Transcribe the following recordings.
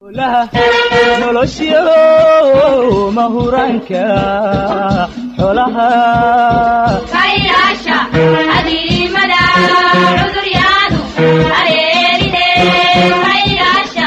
nolosyo mahuraanka xolaha kayyaasha adiimada cuduryadu areerine kayyaasha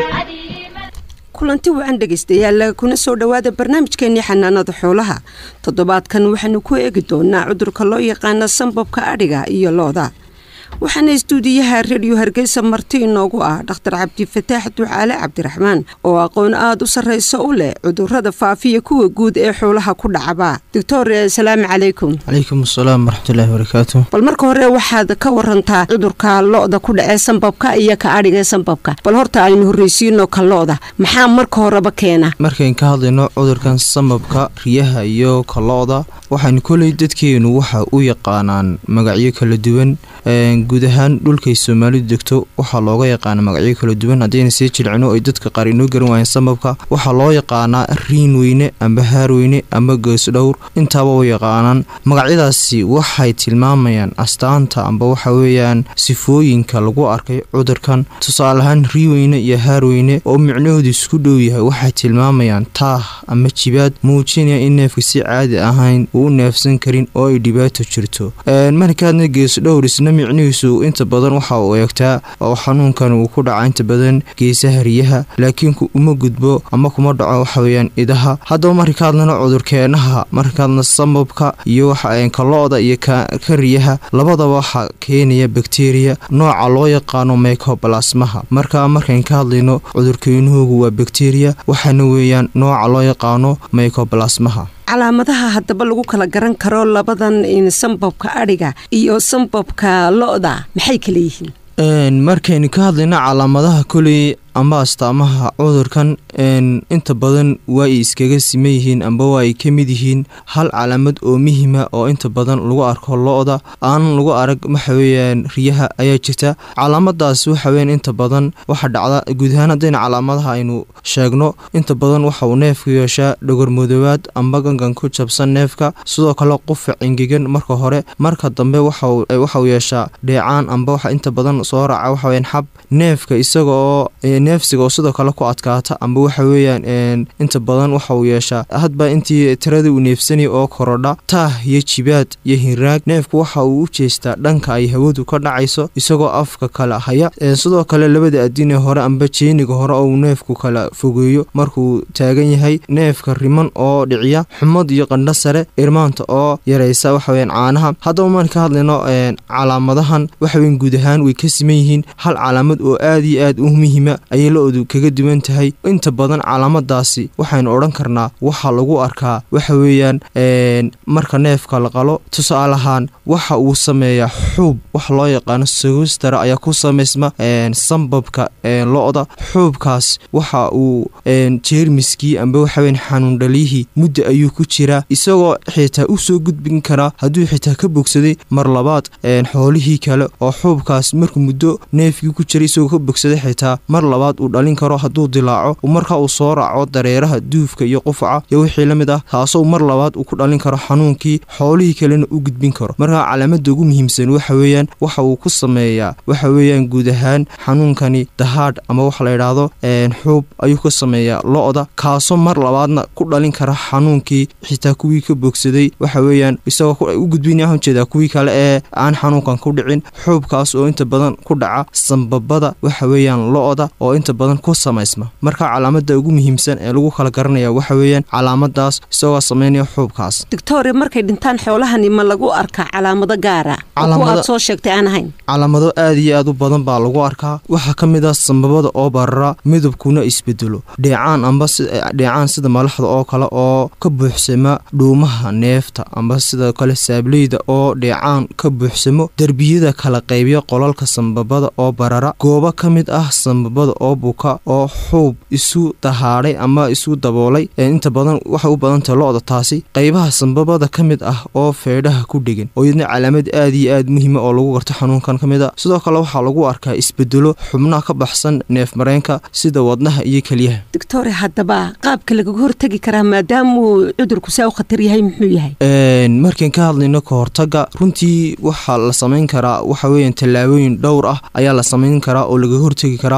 kulanti wacan dhegaystayaal kuna soo dhowaada barnaamijkeenii xanaanada xoolaha toddobaadkan waxaanu ku eegi doonaa cudurka loo yaqaana sambabka adhiga iyo looda waxaana istuudiyaha rediyo hargeysa marti inoogu ah dhakhtar cabdifataax ducaale cabdiraxmaan oo aqoon aada u sarreysa u leh cudurada faafiya kuwa guud ee xoolaha ku dhacaba doctor asalaamu calaykum calaykum asalaam waraxmatullaahi barakaatu bal marka hore waxaad ka warantaa cudurka lo-da ku dhacee sambabka iyo ka adhigae sambabka bal horta aynu horreysiino ka lo-da maxaa marka horeba keena markayn ka hadlayno cudurkan sambabka riyaha iyo kalooda waxaynu koley dadkeenu waxa u yaqaanaan magacyo kala duwan guud ahaan dhulkay soomaalidu degto waxaa looga yaqaana magacyo kala duwan haddayna sii jilcino ay dadka qaar inoo garan waayeen sambabka waxaa loo yaqaanaa riin weyne amba haarweyne amba geesdhowr intaaba u yaqaanaan magacyadaasi waxay tilmaamayaan astaanta amba waxa weeyaan sifooyinka lagu arkay cudurkan tusaale ahaan riiweyne iyo haarweyne oo micnahoodu isku dhow yahay waxay tilmaamayaan taah ama jibaad muujinaya in neefka si caadi ahayn uu u neefsan karin oo ay dhibaato jirto markaadna geesdhowr isna micnihiisu inta badan waxa uu eegtaa oo xanuunkan uu ku dhaca inta badan geesaha riyaha laakiin uma gudbo ama kuma dhaco waxaweyaan idaha haddaba marka hadlana cudurkeenaha markaadna sambabka iyo kalooda iyo ka riyaha labadaba waxaa keenaya bakteriya nooca loo yaqaano mycobalasmaha marka markayn ka hadlayno cudurkeenuhugu waa bakteriya waxaana weeyaan nooca loo yaqaano mycobalasmaha calaamadaha haddaba lagu kala garan karo labadan sambabka adhiga iyo sambabka lo-da maxay kala yihiin markaynu ka hadlayno calaamadaha koley amba astaamaha cudurkan inta badan waa ay iskaga siman yihiin amba waa ay ka mid yihiin hal calaamad oo muhima oo inta badan lagu arko lo-da aan lagu arag waxaweyaan riyaha ayaa jirta calaamadaas waxaweyan inta badan waxa dhacda guud ahaan haddayna calaamadaha aynu sheegno inta badan waxa uu neefku yeeshaa dhogormudoobaad amba gangan ku jabsan neefka sidoo kale qufac engegan marka hore marka dambe waxauu yeeshaa dheecaan amba waxa inta badan soo raaca waxaweyan xab neefka isaga oo neefsiga oo sidoo kale ku adkaata amba waxa weeyaan inta badan waxa uu yeeshaa hadba intii tirada uu neefsanaya oo korodha taah iyo jibaad iyo hinraag neefku waxa uu u jeestaa dhanka ay hawadu ka dhacayso isagoo afka kala haya sidoo kale labada adine hore amba jeeniga hore oo uu neefku kala fogeeyo markuu taagan yahay neefka riman oo dhiciya xumad iyo qandho sare irmaanta oo yaraysa waxaweyaan caanaha haddaba maan ka hadlayno calaamadahan waxaweyn guud ahaan way ka siman yihiin hal calaamad oo aada iyo aad u muhima ayay la-odu kaga duwan tahay inta badan calaamadaasi waxaynu odhan karnaa waxaa lagu arkaa waxa weeyaan marka neefka la qalo tusaale ahaan waxa uu sameeyaa xuub waxa loo yaqaano sogostara ayaa ku samaysma sambabka lo-da xuubkaas waxa uu jeermiskii amba waxaweyan xanuun dhaliyihii mudda ayuu ku jiraa isagoo xitaa usoo gudbin karaa hadduu xitaa ka bogsaday mar labaad xoolihii kale oo xuubkaas markuu muddo neefkii ku jiray isagoo ka bogsaday xitaa mar labaad uu dhalin karo hadduu dilaaco marka uu soo raaco dareeraha duufka iyo qufaca iyo wixii la mid ah taasoo mar labaad uu ku dhalin karo xanuunkii xoolihii kalena u gudbin karo markaa calaamada ugu muhiimsan waxa weeyaan waxa uu ku sameeyaa waxa weeyaan guud ahaan xanuunkani dahaadh ama waxa la yidhaahdo xuub ayuu ka sameeyaa lo-da kaasoo mar labaadna ku dhalin kara xanuunkii xitaa kuwii ka bogsaday waxa weeyaan isagoo u gudbinaya ujeedaa kuwii kale ee aan xanuunkan ku dhicin xuubkaas oo inta badan ku dhaca sambabada waxa weeyaan lo-da oo inta badan ku samaysma marka calaamada ugu muhiimsan ee lagu kala garanaya waxa weeyaan calaamadaas isagoo sameynaya xuubkaas doctore markay dhintaan xoolahani ma lagu arkaa calaamado gaara kuwa aad soo sheegtay aan ahayn calaamado aada iyo aad u badan baa lagu arkaa waxaa ka mid ah sambabada oo barara midabkuna isbedelo dheecaan amba dheecaan sida malaxda oo kale oo ka buuxsama dhuumaha neefta amba sidoo kale saableyda oo dheecaan ka buuxsamo derbiyada kala qaybiya qolalka sambabada oo barara goobo ka mid ah sambabada oo buka oo xuub isu dahaadhay ama isu daboolay inta badan waxay u badantahay lo-da taasi qaybaha sambabada ka mid ah oo feedhaha ku dhegan oo iyadna calaamad aada iyo aad muhiima oo lagu garto xanuunkan ka mid a sidoo kale waxaa lagu arkaa isbedelo xubnaha ka baxsan neef mareenka sida wadnaha iyo keliyaha doctore haddaba qaabka lagaga hortegi karaa maadaamuu cudurku saa u khatar yahay muxuu yahay markaan ka hadlayno ka hortaga runtii waxaa la samayn karaa waxa weeyaan tallaabooyin dhowr ah ayaa la samayn karaa oo lagaga hortegi karaa kow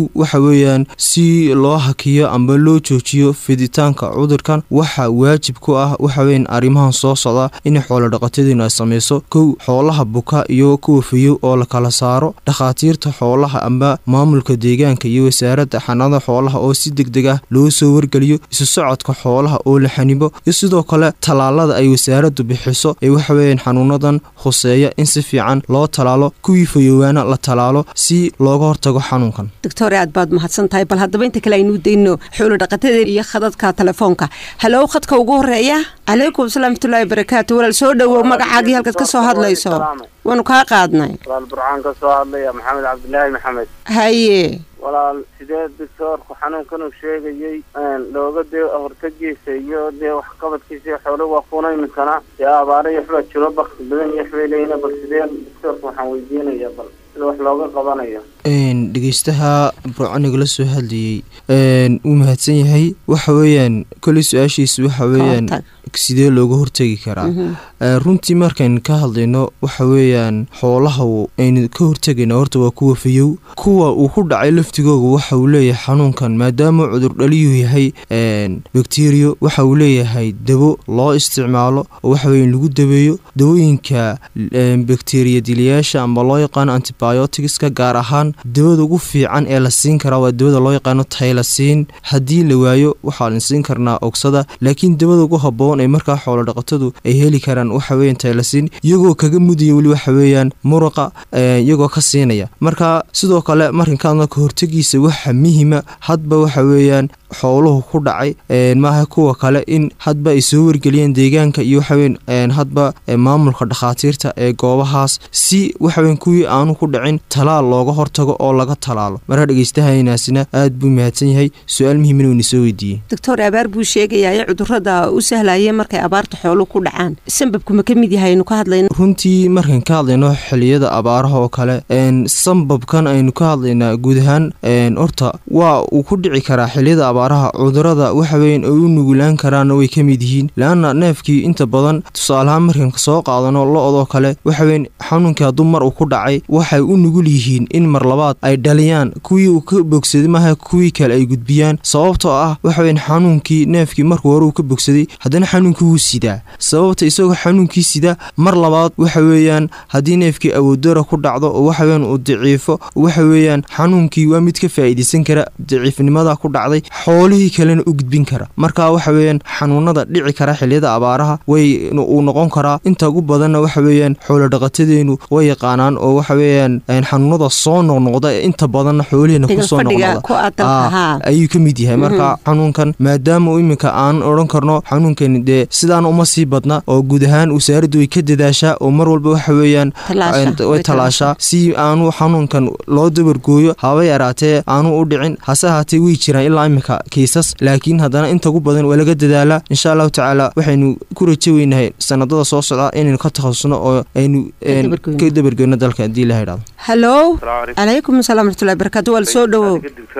kow waxa weeyaan si loo hakiyo amba loo joojiyo fiditaanka cudurkan waxa waajib ku ah waxa weyan arrimahan soo socda in xoolo dhaqatadeenu ay samayso kow xoolaha buka iyo kuwa fayow oo la kala saaro dhakhaatiirta xoolaha amba maamulka deegaanka iyo wasaaradda xanaanada xoolaha oo si deg deg ah loo soo wargeliyo isu socodka xoolaha oo la xanibo iyo sidoo kale tallaalada ay wasaaraddu bixiso ee waxa weeyaan xanuunadan khuseeya in si fiican loo tallaalo kuwii fayoowaana la tallaalo si looga hortago xanuunkan doctor aad baad mahadsan tahay bal haddaba inta kale aynuu dayno xoolo dhaqatada iyo khadadka telefoonka halow khadka ugu horeeya calaykum salaamatullaahi barakaatu walaal soo dhowow magacaagii halkaad ka soo hadlayso waanu kaa qaadnay walaal burcaan ka soo hadlaya maxamed cabdilaahi maxamed haye walaal sidee doctoorku xanuunkan uu sheegayey looga dee hortagiisa iyo dee waxqabadkiisa iyo xoolo waa kuna iminkana dee abaara iyo waxbaa jiro bakti badan iyo waxbay leeyihin bal sidee doctoorku waxaan weydiinaya bal sida wax looga qabanayo dhegeystaha burcaniga la soo hadlayey wuu mahadsan yahay waxa weeyaan koley su-aashiisa waxa weeyaan sidee looga hortegi karaa runtii markaynu ka hadlayno waxa weeyaan xoolaha aynu ka hortegayna horta waa kuwa fayow kuwa uu ku dhacay laftigooga waxa uu leeyahay xanuunkan maadaama cudur dhaliyuu yahay bakteriyo waxa uu leeyahay dabo loo isticmaalo oo waxaweya lagu dabeeyo dawooyinka bakteriya diliyaasha amba loo yaqaano antibioticska gaar ahaan dabada ugu fiican ee la siin karaa waa dabada loo yaqaano taylasiin haddii la waayo waxaa la siin karnaa ogsada laakiin dabada ugu haboon ee markaa xoolo dhaqatadu ay heli karaan waxa weyan taylasiin iyagoo kaga mudaya weli waxa weeyaan muruqa iyagoo ka siinaya marka sidoo kale markankaadna ka hortegiisa waxa muhima hadba waxa weeyaan xooluhu ku dhacay maaha kuwa kale in hadba ay soo wargeliyeen deegaanka iyo waxaweyn hadba maamulka dhakhaatiirta ee goobahaas si waxaweyn kuwii aanu ku dhicin talaal looga hortago oo laga talaalo marka dhegeystahainaasina aad buu mahadsan yahay su-aal muhiimna uuna soo weydiiyey doctor abaar buu sheegayaa cudurada u sahlaya markay abaarta xooluhu ku dhacaan sambabku ma ka mid yahay aynu ka hadlayno runtii markaan ka hadlayno xiliyada abaaraha oo kale sambabkan aynu ka hadlaynaa guud ahaan horta waa uu ku dhici karaa xiliyada abaaraha cudurada waxaweyan ay u nugulaan karaanna way ka mid yihiin leanna neefkii inta badan tusaalahaan markaan soo qaadano lo-doo kale waxaweyn xanuunkii hadduu mar uu ku dhacay waxay u nugul yihiin in mar labaad ay dhaliyaan kuwii uu ka bogsaday maaha kuwii kale ay gudbiyaan sababtoo ah waxaweyn xanuunkii neefkii markuu hore uu ka bogsaday haddana xanuunkii wuu sidaa sababta isagoo xanuunkii sida mar labaad waxa weeyaan haddii neefkii awoodara ku dhacdo oo waxaweyan uu daciifo waxa weeyaan xanuunkii waa mid ka faa'iidaysan kara daciifnimada ku dhacday xoolihii kalena u gudbin kara marka waxa weeyaan xanuunada dhici kara xiliyada abaaraha way uu noqon karaa inta ugu badanna waxa weeyaan xoolo dhaqatadeenu way yaqaanaan oo waxa weeyaan xanuunada soo noqnoqda ee inta badanna xoolihiina kusoo noqnoqda ayuu ka mid yahay marka xanuunkan maadaama iminka aan odhan karno xanuunkan dee sidaan uma sii badna oo guud ahaan wasaaraddu way ka dadaashaa oo mar walba waxa weeyaan way talaashaa si aanu xanuunkan loo dabargooyo haba yaraatee aanu u dhicin hase ahaatee way jiraan ilaa iminka kiisas laakiin haddana inta ugu badan waa laga dadaalaa insha allahu tacaala waxaynu ku rajo weynahay sanadada soo socda inaynu ka takhasusno oo aynu ka dabargeyno dalka haddii la idhahdo halow calaykum asalaam raxmatullahi barakatu waal soo dhowow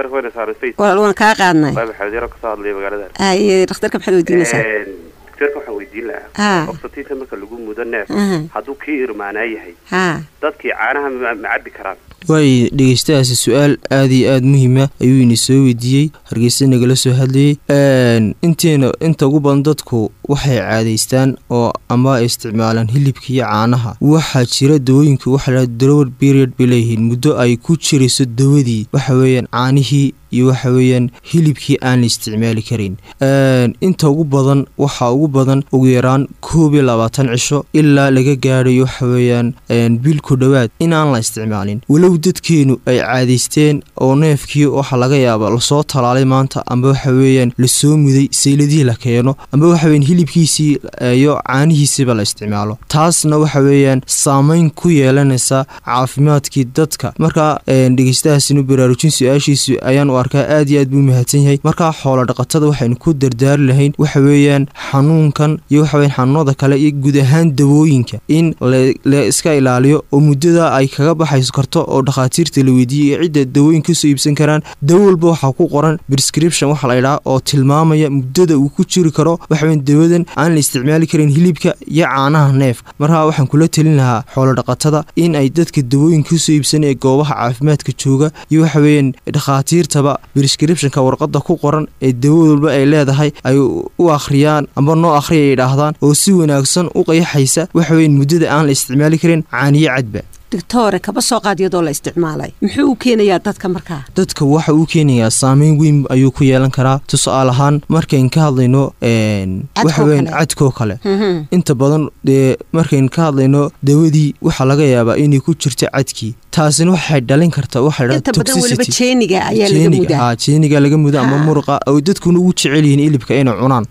walaal waan kaa qaadnay haye dhakhtarka maxaad weydiinaysaa doctorka waxaan weydiin lahaa oxytocin marka lagu mudo neef hadduu kii irmaanaa yahay dadkii caanaha ma cabi karaan waay dhegeystahaasi su-aal aada iyo aada muhiima ayuu ini soo weydiiyey hargeysa nagala soo hadlayey inteena inta ugu badan dadku waxay caadaystaan oo ama ay isticmaalaan hilibka iyo caanaha waxaa jira dawooyinka waxaa drower period bay leeyihiin muddo ay ku jirayso dawadii waxa weeyaan caanihii iyo waxa weeyaan hilibkii aan la isticmaali karin inta ugu badan waxaa ugu badan ugu yaraan koob iyo labaatan cisho ilaa laga gaadhayo waxa weeyaan bil ku dhowaad inaan la isticmaalin walow dadkeenu ay caadaysteen oo neefkii waxa laga yaaba lasoo talaalay maanta amba waxa weeyaan lasoo muday sayladihii la keeno amba waxa weyan hilibkiisii iyo caanihiisiiba la isticmaalo taasna waxa weeyaan saameyn ku yeelanaysa caafimaadkii dadka marka dhegeystahaasinu baraarujin su-aashiisu ayaan u arkaa aad iyo aad buu mahadsan yahay markaa xoolo dhaqatada waxaynu ku dardaari lahayn waxa weeyaan xanuunkan iyo waxa weyan xanuunada kale iyo guud ahaan dawooyinka in la iska ilaaliyo oo muddada ay kaga baxayso karto oo oo dhakhaatiirta la weydiiyey ee cidda dawooyin kasoo iibsan karaan dawo walba waxaa ku qoran prescription waxa la ydhaha oo tilmaamaya muddada uu ku jiri karo waxaweyn dawadan aan la isticmaali karin hilibka iyo caanaha neefka markaa waxaan kula telin lahaa xoolodhaqatada in ay dadka dawooyin kasoo iibsan ee goobaha caafimaadka jooga iyo waxaweeyaan dhakhaatiirtaba prescriptionka warqada ku qoran ee dawad walba ay leedahay ay u akhriyaan amba noo akhriya ay idhaahdaan oo si wanaagsan u qayaxaysa waxaweyn muddada aan la isticmaali karin caaniyo cadba doctore kaba soo qaad iyadoo la isticmaalay muxuu u keenayaa dadka markaa dadka waxa uu keenayaa saameyn weyn ayuu ku yeelan karaa tusaale ahaan markayn ka hadlayno waxaweyn cadkoo kale inta badan dee markayn ka hadlayno dawadii waxaa laga yaabaa inay ku jirto cadkii taasina waxay dhalin kartaa jeeniga laga mudo ama muruqa oo dadkuna ugu jecel yihiin ilibka inay cunaan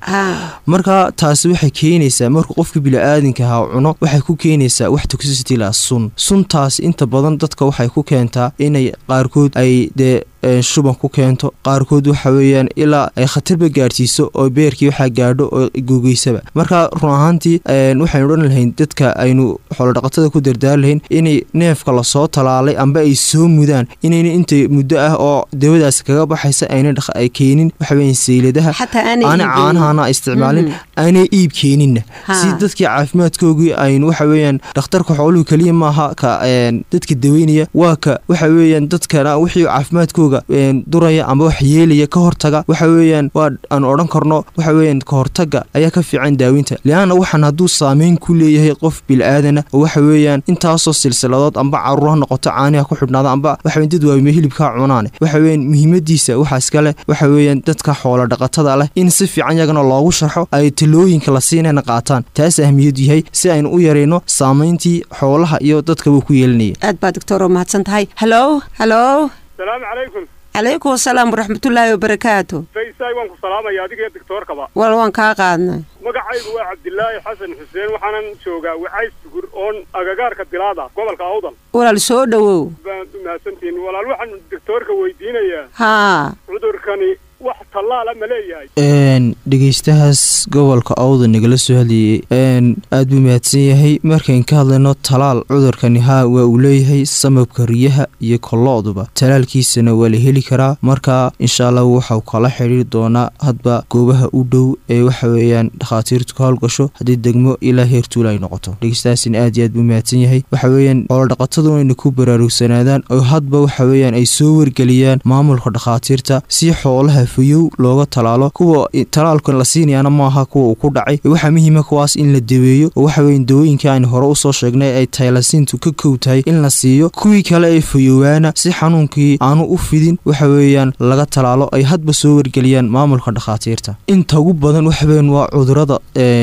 marka taasi waxay keenaysaa markuu qofka bili-aadinka ahaa cuno waxay ku keenaysaa wax toxicity la sun suntaas inta badan dadka waxay ku keentaa inay qaarkood ay dee shuban ku keento qaarkood waxa weeyaan ilaa ay khatarba gaadhsiiso oo beerkii waxaa gaadho oo googeysaba marka run ahaantii waxaynu odhan lahayn dadka aynu xoolodhaqatada ku dardaari lahayn inay neefka lasoo talaalay amba ay soo mudaan inayna inta muddo ah oo dawadaas kaga baxaysa ayna ay keenin waxaweyan sayladaha aana caanahana isticmaalin aanay iib keeninna si dadkii caafimaadkoogii aynu waxaweeyaan dhakhtarka xooluhu keliya maaha ka dadka daweynaya waa ka waxa weeyaan dadkana wixii caafimaadkooga duraya amba wax yeelaya ka hortaga waxa weeyaan waa aan odhan karno waxa weeyaan ka hortaga ayaa ka fiican daaweynta lianna waxaan hadduu saameyn ku leeyahay qof bil-aadana oo waxa weeyaan intaasoo silsiladood amba caruur ha noqoto caaniha ku xidhnaada amba waxaweyn dad waawime hilibkaa cunaane waxa weeyaan muhiimadiisa waxaa iska leh waxa weeyaan dadka xoola dhaqatada leh in si fiican yagana loogu sharxo ay talooyinka la siinayna qaataan taas ahmiyadu yahay si aynu u yarayno saameyntii xoolaha iyo dadkaba ku yeelanaya aad baa doctor oo mahadsan tahay halo halo salaamu calaykum calaykum asalaam waraxmatullaahi wabarakaatu faysay waan ku salaamaya adiga iyo doctoorkaba wal waan kaa qaadnay magacaygu waa cabdilaahi xasan xuseen waxaanan joogaa wacays tugur oon agagaarka dilaada gobolka awdal walaal soo dhowow baad u mahadsantihiin walaal waxaan doctoorka weydiinayaa haa cudurkani wax tallaala ma leeyahay dhegeystahaas gobolka awda nagala soo hadlayay aad buu mahadsan yahay markayn ka hadlayno talaal cudurkani haa waa uu leeyahay samabka riyaha iyo kollo-duba talaalkiisana waa la heli karaa marka insha allah waxau kala xidhiiri doonaa hadba goobaha u dhow ee waxa weeyaan dhakhaatiirtu ka howlgasho haddii degmo ilaa heertuula ay noqoto dhegeystahaasina aad iyo aad buu mahadsan yahay waxa weeyaan xoolodhaqatadu inay ku baraarugsanaadaan oo hadba waxa weeyaan ay soo wargeliyaan maamulka dhakhaatiirta si xoolaha fayow looga talaalo kuwa talaalkan la siinayaana maaha kuwa uu ku dhacay waxaa muhiima kuwaas in la daweeyo oo waxaweyan dawooyinkii aynu hore usoo sheegnay ay taylasiintu ka kow tahay in la siiyo kuwii kale ee fayowaana si xanuunkii aanu u fidin waxa weeyaan laga talaalo ay hadba soo wargeliyaan maamulka dhakhaatiirta inta ugu badan waxaweyan waa cudurada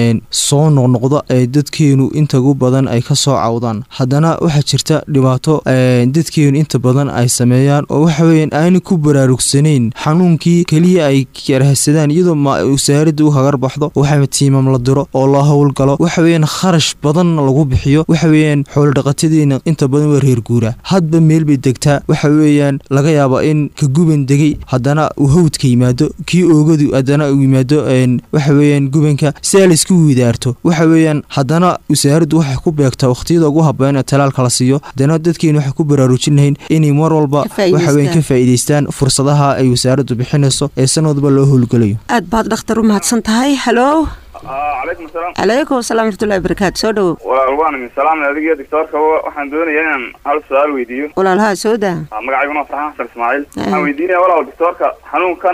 soo noqnoqda ee dadkeenu inta ugu badan ay ka soo cawdaan haddana waxaa jirta dhibaato dadkeenu inta badan ay sameeyaan oo waxaweyan aanu ku baraarugsanayn xanuunkii keliya ay karahsadaan iyadoo wasaaradda u hagar baxdo waxa tiimam la diro oo loo howlgalo waxa weeyaan kharash badanna lagu bixiyo waxa weeyaan xoolodhaqatadeena inta badan waa reer guura hadba meel bay degtaa waxa weeyaan laga yaaba in ka guban degay haddana uu hawdka yimaado kii oogadu haddana uu yimaado waxa weeyaan gubanka si aa laisku widaarto waxa weeyaan haddana wasaaraddu waxay ku beegtaa wakhtiyada ugu habboon ee talaalka la siiyo haddana dadkeenu waxay ku baraarujin lahayn inay mar walba waxaweyan ka faa'iidaystaan fursadaha ay wasaaraddu bixinayso ee sanadba loo howlgalayo aad baad dhakhtar u mahadsan tahay halo calaykum asalaam calaykum asalaam waraxmatullahi wabarakaatu soo dhowow walaal waan idin salaamay adiga doctoorka waxaan doonayaa inaan hal su-aal weydiiyo walaal haa soo daa magacayguna waa farxaan xasan ismaaciil waxaan weydiinaya walaal doctoorka xanuunkan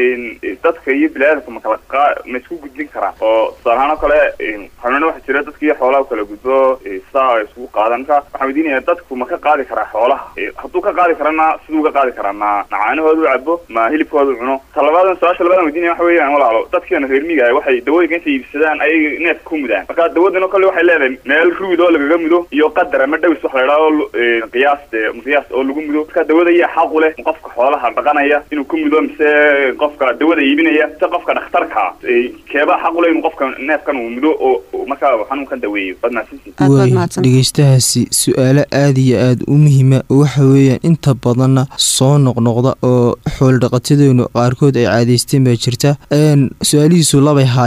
dadka iyo biniaadamka ma kala qa ma isku gudbin karaan oo tusaale ahaan oo kale xanuuna waxaa jira dadka iyo xoolaha kala gudbo saa ay isugu qaadan marka waxaan weydiinaya dadku ma ka qaadi karaa xoolaha hadduu ka qaadi karana siduu ka qaadi karaa ma macaanahoodu cabo ma hilibkoodu cuno talabadan su-aasha labadan weydiinaya waxa weeyaan walaalo dadkeena reer miiga waxay dawooyinka intay iibsadaan ayay neef ku mudaan marka dawadana kole waxay leedahay meel ruud oo lagaga mudo iyo qadar ama dhawis wax la idhaho qiyaas qiyaas oo lagu mudo marka dawada ayaa xaqu leh qofka xoolaha dhaqanaya inuu ku mudo mise qofka dawada iibinaya mise qofka dhakhtarka keebaa xaqu leh inuu qofka neefkan uu mudo oo markaa xanuunkan daweeyo waad mahadsantihin dhegeystahaasi su-aalo aada iyo aada u muhiima oo waxa weeyaan inta badanna soo noqnoqda oo xooldhaqatadeenu qaarkood ay caadaysteen baa jirta su-aalihiisu labay haayeen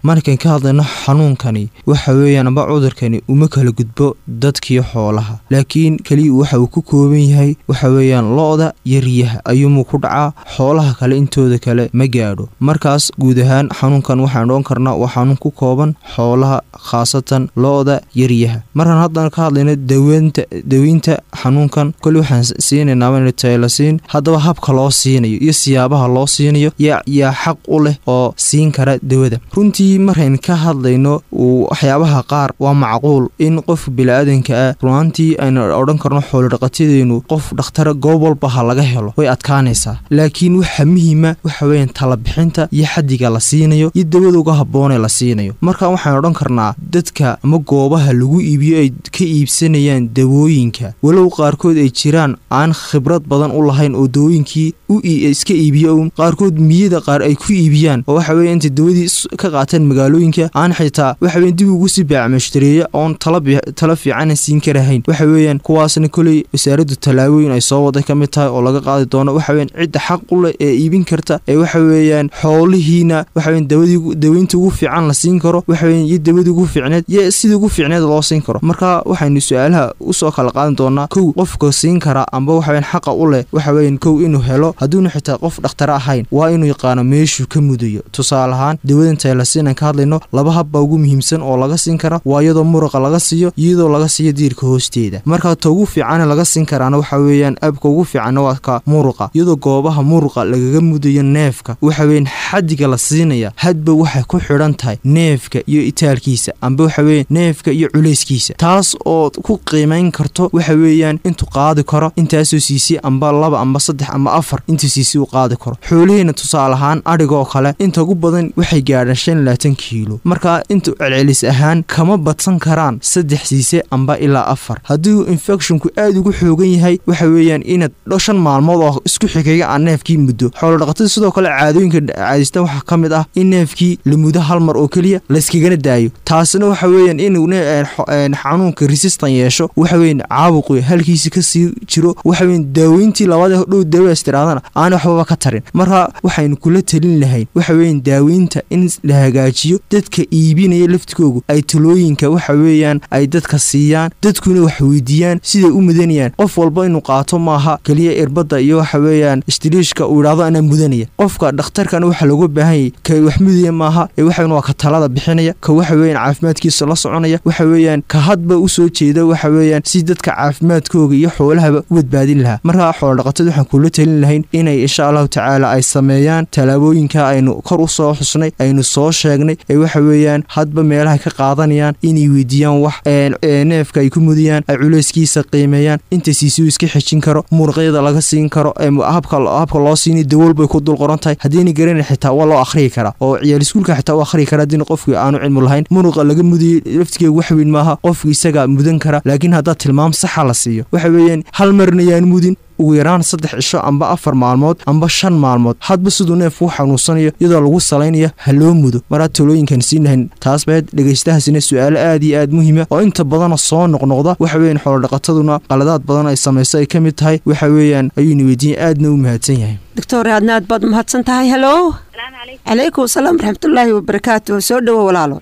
markayn ka hadlayno xanuunkani waxa weeyaan amba cudurkani uma kala gudbo dadkii xoolaha laakiin keliya waxa uu ku kooban yahay waxa weeyaan lo-da iyo riyaha ayuumuu ku dhacaa xoolaha kale intooda kale ma gaadho markaas guud ahaan xanuunkan waxaan odhan karnaa waa xanuun ku kooban xoolaha khaasatan lo-da iyo riyaha markaan haddana ka hadlayno daweynta daweynta xanuunkan koli waxaan siinaynaa taylasiin haddaba habka loo siinayo iyo siyaabaha loo siinayo yaa xaq u leh oo siin kara dawada runtii markayn ka hadlayno waxyaabaha qaar waa macquul in qof bili-aadanka ah runaantii aynu odhan karno xoolodhaqatadeenu qof dhakhtara goob walba ha laga helo way adkaanaysaa laakiin waxa muhiima waxa weeyaan talabixinta iyo xadiga la siinayo iyo dawada uga habboonee la siinayo marka waxaan odhan karnaa dadka ama goobaha lagu iibiyo ay ka iibsanayaan dawooyinka walow qaarkood ay jiraan aan khibrad badan u lahayn oo dawooyinkii u iska iibiyo un qaarkood miyada qaar ay ku iibiyaan oo waxa weya intay dawadii ka qaateen magaalooyinka aan xitaa waxa weyan dib ugu sii baacmashtareeya oon tala fiicana siin karahayn waxa weeyaan kuwaasna koley wasaaraddu tallaabooyin ay soo waday ka mid tahay oo laga qaadi doono waxa weyan cidda xaq u leh ee iibin karta ee waxa weeyaan xoolihiina waxa weyan dawadii daweynta ugu fiican la siin karo waxa weyan iyo dawadii ugu fiicneed iyo sidii ugu fiicneed loo siin karo marka waxaynu su-aalaha usoo kala qaadan doonaa kow qofka siin kara amba waxa weyan xaqa u leh waxa weyan kow inuu helo hadduuna xitaa qof dhakhtare ahayn waa inuu yaqaano meeshuu ka mudayo tusaale ahaan dawadan taylasiin aan ka hadlayno laba habbaa ugu muhiimsan oo laga siin kara waa iyadoo muruqa laga siiyo iyadoo laga siiyo diirka hoosteeda marka ta ugu fiicane laga siin karaana waxa weeyaan abka ugu fiicanna waa ka muruqa iyadoo goobaha muruqa lagaga mudayo neefka waxa weeyaan xadiga la siinaya hadba waxay ku xidhan tahay neefka iyo itaalkiisa amba waxa weeyan neefka iyo culayskiisa taas oo ku qiimayn karto waxa weeyaan intuu qaadi karo intaasoo siisay amba laba amba saddex amba afar intuu siisay uu qaadi karo xoolihiina tusaale ahaan adhigoo kale inta ugu badan waxay gaadhaan shan laatan kiilo marka inta celcelis ahaan kama badsan karaan saddex siise amba ilaa afar haddii infecshonku aada ugu xoogan yahay waxa weeyaan inaad shan maalmood oo isku xigaya aan neefkii muddo xoolodhaqatada sidoo kale caadooyinka caadista waxaa ka mid ah in neefkii la mudo hal mar oo keliya layskagana daayo taasina waxa weeyaan inuu xanuunka resistan yeesho waxa weyan caabuqu halkiisi kasii jiro waxa weyan daaweyntii labada dhow daawaas tiraadana aan waxbaba ka tarin marka waxaynu kula talin lahayn waxa weyan daaweynta in la hagaajiyo dadka iibinaya laftigoogu ay talooyinka waxa weeyaan ay dadka siiyaan dadkuna wax weydiiyaan siday u mudanayaan qof walba inuu qaato maaha keliya irbadda iyo waxa weeyaan istiliishka uu idhaahdo anaa mudanaya qofka dhakhtarkana waxa looga baahanyay ka wax mudaya maaha ee waxaweyan waa ka talada bixinaya ka waxa weeyaan caafimaadkiisa la soconaya waxa weeyaan ka hadba usoo jeeda waxa weeyaan si dadka caafimaadkooga iyo xoolahaba u badbaadin lahaa markaa xoolodhaqatada waxaan kula talin lahayn inay insha allahu tacaala ay sameeyaan tallaabooyinka aynu kor u soo xusnay aynu soo sheegnay ee waxa weeyaan hadba meelaha ka qaadanayaan inay weydiiyaan wax neefka ay ku mudayaan ay culayskiisa qiimeeyaan inta siisiu iska xejin karo muruqyada laga siin karo habka loo siinay dawool bay ku dul qoran tahay haddiina garanay xitaa waa loo akhriyi karaa oo ciyaal iskuulka xitaa u akhriyi kara haddiina qofkii aanu cilmu lahayn muruqa laga mudayay laftigeega wax weyn maaha qofki isaga mudan kara laakiin haddaad tilmaam saxa la siiyo waxa weeyaan hal marna yaan mudin ugu yaraan saddex cisho amba afar maalmood amba shan maalmood hadba siduu neefku xanuunsanayo iyadoo lagu salaynaya ha loo mudo maraad talooyinkan siin lahayn taas bayd dhegaystahaasina su-aalo aad iyo aad muhiima oo inta badana soo noqnoqda waxa weeyaan xoolodhaqataduna qaladaad badan ay samayso ay ka mid tahay waxa weeyaan ayuuna weydiiyey aadna u mahadsan yahay doctor aadna aad baad mahadsan tahay helo calaykum asalaam waraxmatullaahi wabarakaatu soo dhowo walaalo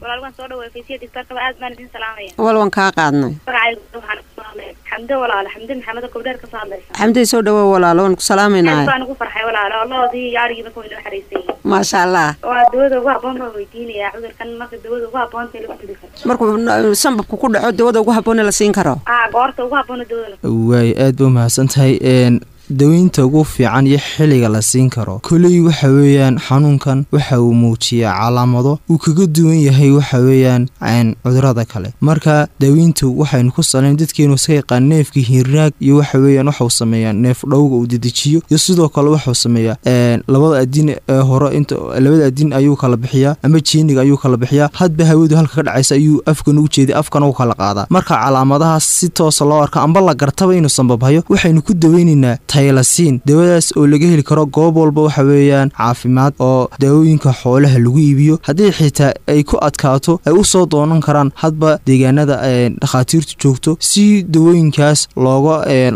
walwan kaa qaadnay xamde walaalo xamde maxamed gobdheer ka soo hadlaysa xamdey soo dhawo walaalo waan ku salaamaynahay baan ugu farxay walaalo loodii iyo arigiiba kuwa inoo xariisay maasha allah waa dawada ugu habboon baan weydiinayaa cudurkan marka dawada ugu habboonta lagu dili karo markuu sanbabku ku dhaco dawada ugu habboon la siin karo ah goorta ugu habboon dawada waay aad ba umahadsan tahay daweynta ugu fiican iyo xilliga la siin karo koley waxa weeyaan xanuunkan waxa uu muujiyaa calaamado uu kaga duwan yahay waxa weeyaan cudurada kale marka daweyntu waxaynu ku salayn dadkeenu iska yaqaan neefka hiirnaag iyo waxa weeyaan waxau sameeyaa neef dhowga uu dedejiyo iyo sidoo kale waxau sameeyaa labada adin ee hore inta labada adin ayuu kala bixiyaa ama jeeniga ayuu kala bixiyaa hadba hawadu halka ka dhacaysa ayuu afkan ugu jeeday afkana u kala qaadaa marka calaamadahaas si toosa loo arka amba la gartaba inuu sanbabhayo waxaynu ku daweynaynaa taylasiin dawadaas oo laga heli karo goob walba waxa weeyaan caafimaad oo daawooyinka xoolaha lagu iibiyo haddii xitaa ay ku adkaato ay u soo doonan karaan hadba deegaanada dhakhaatiirtu joogto si dawooyinkaas looga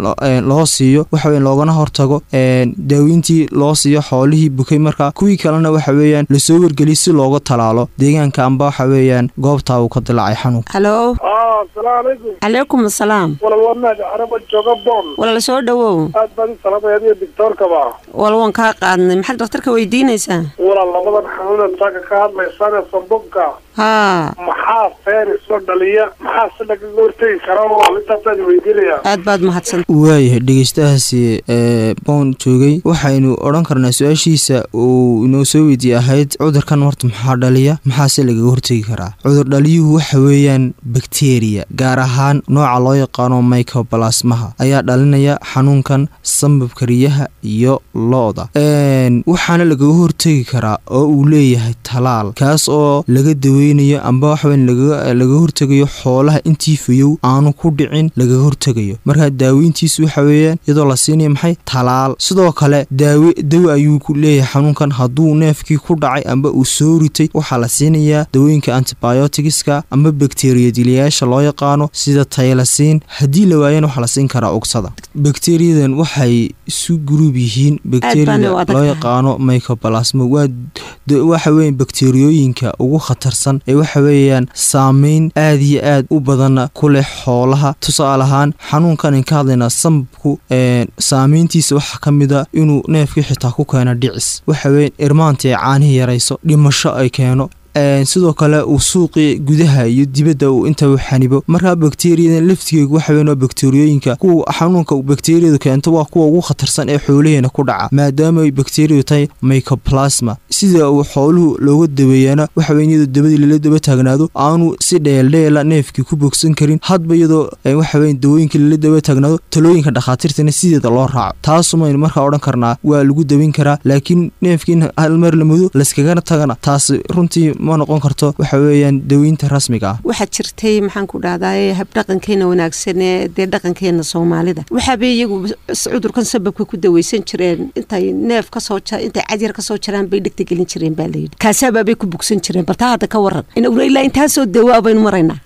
loo siiyo waxaweya loogana hortago daaweyntii loo siiyo xoolihii bukay markaa kuwii kalena waxa weeyaan lasoo wargeliy si looga talaalo deegaanka amba waxa weeyaan goobtaa uu ka dilaacay xanuunka halo asalaamu calaykum calaykum asalaam walal waa mahad caraba jooga boon walal soo dhowow aad baan u salaamaya adiga doctoorkaba wal waan kaa qaadnay maxaad dhakhtarka weydiinaysaa walal labadan xanuuneed saaka ka hadlaysaane sambabka haa maxaa fayrisoo dhaliya maxaa si lagaga hortegi karaa walaal intaasaan weydiinaya aad baad mahadsan waayahay dhegeystahaasi ee boon joogay waxaynu odhan karnaa su-aashiisa uu inoo soo weydiiyey ahayd cudurkan horta maxaa dhaliya maxaase lagaga hortegi karaa cudur dhaliyuhu waxa weeyaan bakteriya gaar ahaan nooca loo yaqaano microbalasmaha ayaa dhalinaya xanuunkan sambabka riyaha iyo lo-da waxaana lagaga hortegi karaa oo uu leeyahay talaal kaas oo laga daweynayo amba waxaweyn lagaga hortegayo xoolaha intii fayow aanu ku dhicin lagaga hortegayo markaa daaweyntiisu waxa weeyaan iyadoo la siinaya maxay talaal sidoo kale daawe dawe ayuu leeyahay xanuunkan hadduu neefkii ku dhacay amba uu soo ritay waxaa la siinayaa dawooyinka antibioticska amba bakteriyadilayaasha loo yaqaano sida taylasiin haddii la waayana waxaa la siin karaa ugsada bakteriyadan waxay isu guruub yihiin bakteriyada loo yaqaano microbalasmo waxa weya bakteriyooyinka ugu khatarsan ee waxa weeyaan saameyn aad iyo aad u badana ku leh xoolaha tusaale ahaan xanuunkan ka hadlaynaa sambabku saameyntiisa waxaa ka mid a inuu neefkii xitaa ku keeno dhicis waxa weya irmaantii ay caanihii yarayso dhimasho ay keeno sidoo kale uu suuqii gudaha iyo dibadda uu inta u xanibo markaa bakteriyadan laftigeegu waxa weyn waa bakteriyooyinka kuwa xanuunka bakteriyadu keento waa kuwa ugu khatarsan ee xoolaheena ku dhaca maadaama ay bakteriyadu tahay microplasma sida uu xooluhu looga daweeyaana waxa weyn iyadoo dabadii lala daba taagnaado aanu si dheeldheela neefkii ku bogsan karin hadba iyadoo waxa weyn dawooyinkii lala daba taagnaado talooyinka dhakhaatiirtana sideeda loo raaco taasumaynu markaa odhan karnaa waa lagu daweyn karaa laakiin neefkiin hal mar la mudo layskagana tagana taas runtii ma noqon karto waxa weeyaan daweynta rasmiga ah waxaa jirtay maxaan ku dhahdaa habdhaqankeena wanaagsan ee dee dhaqankeena soomaalida waxaabay iyagu cudurkan sababka ku daweysan jireen intay neef kasoo intay cadyar kasoo jaraan bay dhegta gelin jireen baa layidhi kaasabaabay ku bugsan jireen baltaa hadda ka waran ilaa intaasoo dawaa baynu maraynaa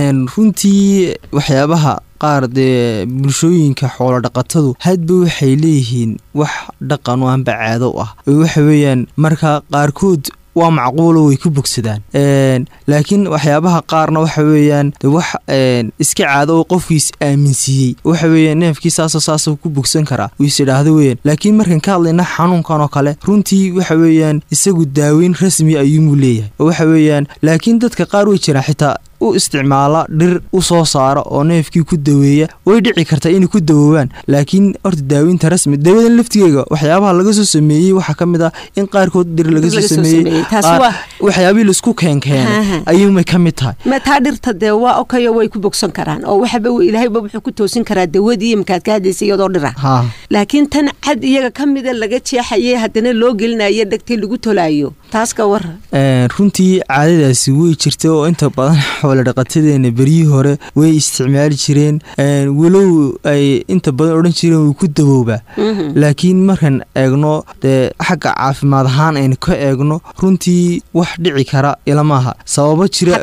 runtii waxyaabaha qaar dee bulshooyinka xoolo dhaqatadu hadba waxay leeyihiin wax dhaqan oo anba caado u ah oo waxa weeyaan marka qaarkood waa macquulo way ku bogsadaan laakiin waxyaabaha qaarna waxa weeyaan wax iska caado oo qofkiis aaminsiiyey waxa weeyaan neefkii saasoo saasoo ku bogsan karaa uu is idhaahdo weeyaan laakiin markaan ka hadlayna xanuunkan oo kale runtii waxa weeyaan isagu daaweyn rasmi ayuumuu leeyahay oo waxa weeyaan laakiin dadka qaar way jiraan xitaa u isticmaala dhir u soo saara oo neefkii ku daweeya way dhici kartaa inay ku dawoobaan laakiin horta daaweynta rasmi daawadan laftigeega waxyaabaha laga soo sameeyey waxaa ka mid ah in qaarkood dhir laga soo sameeyey waxyaabihii laisku keenkeenay ayuumay ka mid tahay ma taa dhirta dee waa okayo way ku bogsan karaan oo waxaba ilaahayba wuxuu ku toosin karaa dawadii iyo markaad ka hadlaysa iyadoo dhira laakiin tan cad iyaga ka mida laga jeexaye haddana loo gelinayo dhegtay lagu tolaayo taas ka waran runtii caadadaasi way jirta oo inta badan xoolo dhaqatadeena beryihii hore way isticmaali jireen walow ay inta badan odhan jireen wuu ku dawoobaa laakiin markaan eegno dee xagga caafimaad ahaan aynu ka eegno runtii wax dhici kara ilamaaha sababo jira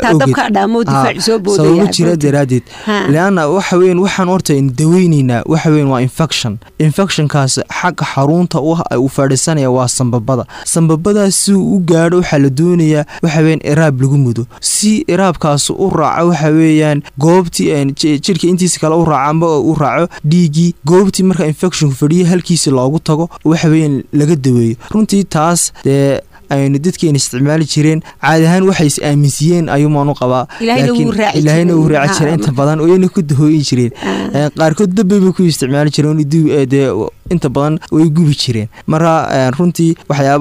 sababo jira daraadeed leanna waxa weyan waxaan horta aynu daweyneynaa waxa weyan waa infection infectionkaas xagga xarunta uu fadhiisanaya waa sambabada sambabadaas si uu u gaadho waxaa la doonayaa waxa weyan iraab lagu mudo si iraabkaas u raaco waxa weeyaan goobtii jirka intiisa kale u raaco amba u raaco dhiiggii goobtii marka infectionku fadhiya halkiisi loogu tago waxa weeyaan laga daweeyo runtii taas dee aynu dadkeena isticmaali jireen caadi ahaan waxay is aaminsiiyeen ayuumaan u qabaa ilaahayna uu raaci jira inta badan oyna ku dahooyin jireen qaarkood dabbay ku isticmaali jireen dee inta badan way gubi jireen marka runtii waxyaabaha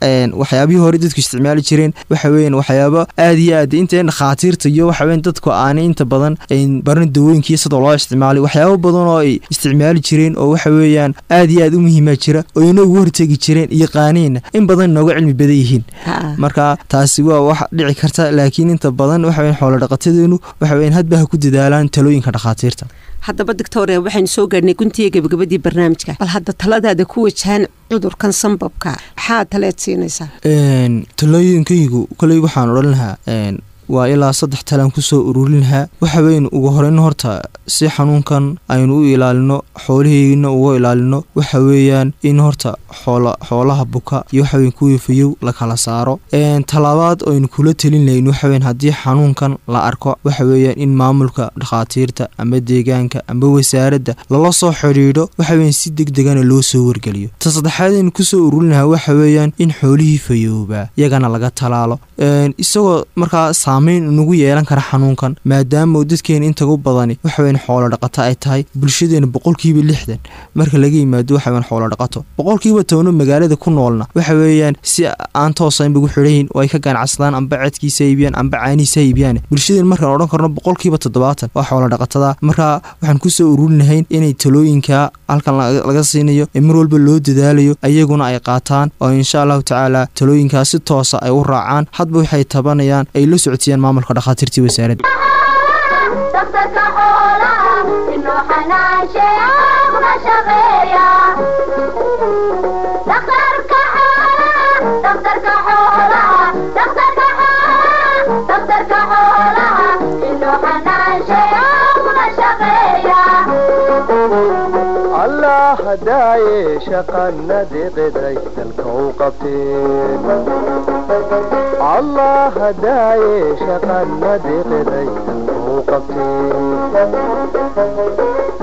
waxyaabihii hore dadku isticmaali jireen waxa weeyaan waxyaabo aad iyo aad inta dhakhaatiirta iyo waxa weyan dadku aanay inta badan baran dawooyinkii sidoo loo isticmaalay waxyaabo badan oo ay isticmaali jireen oo waxa weeyaan aad iyo aad u muhiima jira oo inagu hortegi jireen iyo qaaniina in badan inooga cilmi badan yihiin marka taasi waa wax dhici karta laakiin inta badan waxa weyan xoolo dhaqatadeenu waxa weyan hadba ha ku dadaalaan talooyinka dhakhaatiirta haddaba doctore waxaynu soo gaadhnay guntiga gebagabadii barnaamijka bal hadda taladaada ku wajahan cudurkan sambabka maxaa taleed siinaysaa talooyinkaygu koley waxaan odhan lahaa waa ilaa saddex talaan kusoo ururin lahaa waxa weynu ugu horeyn horta si xanuunkan aynu u ilaalino xoolaheygina uga ilaalino waxa weeyaan in horta xoolaha buka iyo waxaweyn kuwii fayow la kala saaro talaabaad aynu kula telin lahayn waxaweyn haddii xanuunkan la arko waxa weeyaan in maamulka dhakhaatiirta ama deegaanka ama wasaaradda lala soo xidhiidho waxaweyan si deg degana loo soo wargeliyo ta saddexaad aynu kusoo ururin lahaa waxa weeyaan in xoolihii fayoobaa iyagana laga talaalo isagoo markaa saamayn nagu yeelan kara xanuunkan maadaama dadkeena intagu badani waxaweyn xoolo dhaqato ay tahay bulshadeena boqolkiiba lixdan marka laga yimaado waxaweyn xoolo dhaqato boqolkiiba tobno magaalada ku noolna waxa weeyaan si aan toosaynba gu xidhayin oo ay ka ganacsadaan amba cedkiisa iibiyaan amba caanihiisa iibiyaan bulshadeen markaan odhan karno boqolkiiba toddobaatan waa xoolo dhaqatada marka waxaan kusoo ururin lahayn inay talooyinka halkan laga siinayo ee mar walba loo dadaalayo ayaguna ay qaataan oo insha allahu tacaala talooyinkaas si toosa ay u raacaan hadba waxay tabanayaan ay la socotiyaan maamulka dhakhaatiirtii wasaaradda allah hadaaye shaqanadii qiday dalka u qabteen allah hadaaye shaqanadii qiday dalka u qabteen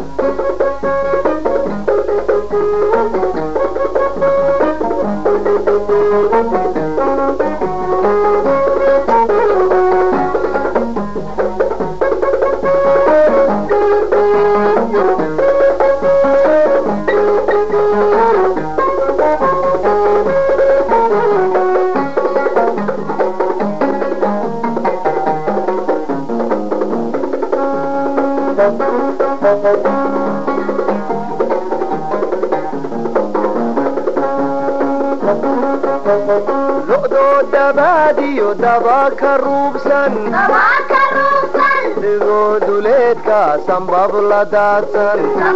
lo'doo dabaadiyo daba ka ruubsan digoo duleedka sambab la daadsan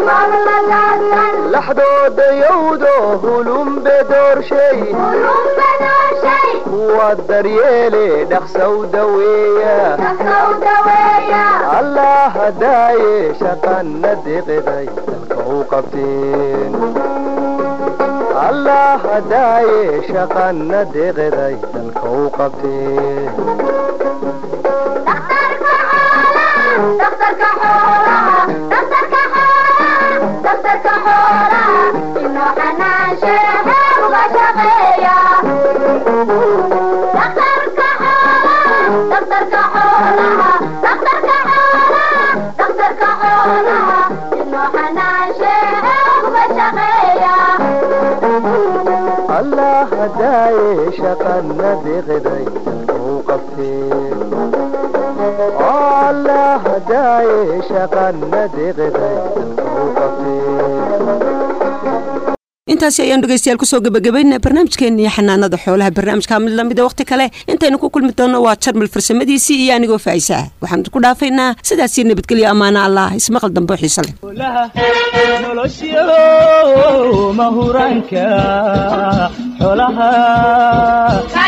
laxdooda yowdo hulumbe doorshay kuwa daryeele dhaqsaw daweeya allah hadaaye shaqana deqeday dalka u qabteen allah hadaaye shaqana deqeday dalka u qabteen allah hadaaye shaqana deqeday dalka u qabteen allah hadaaye shaqana deqeday dalka u qabteen intaasi ayaan dhegeystayaal kusoo gebagabaynaa barnaamijkeenii xanaanada xoolaha barnaamijka mid lamida wakhti kale intaynu ku kulmi doonno waa jarmal farsamadiisii iyo anigoo faa'isa ah waxaan ku dhaafaynaa sidaasii nabadgelyo ammaano allah ismaqal dambe oo xiise leh nolosyo mahuraanka xoolaha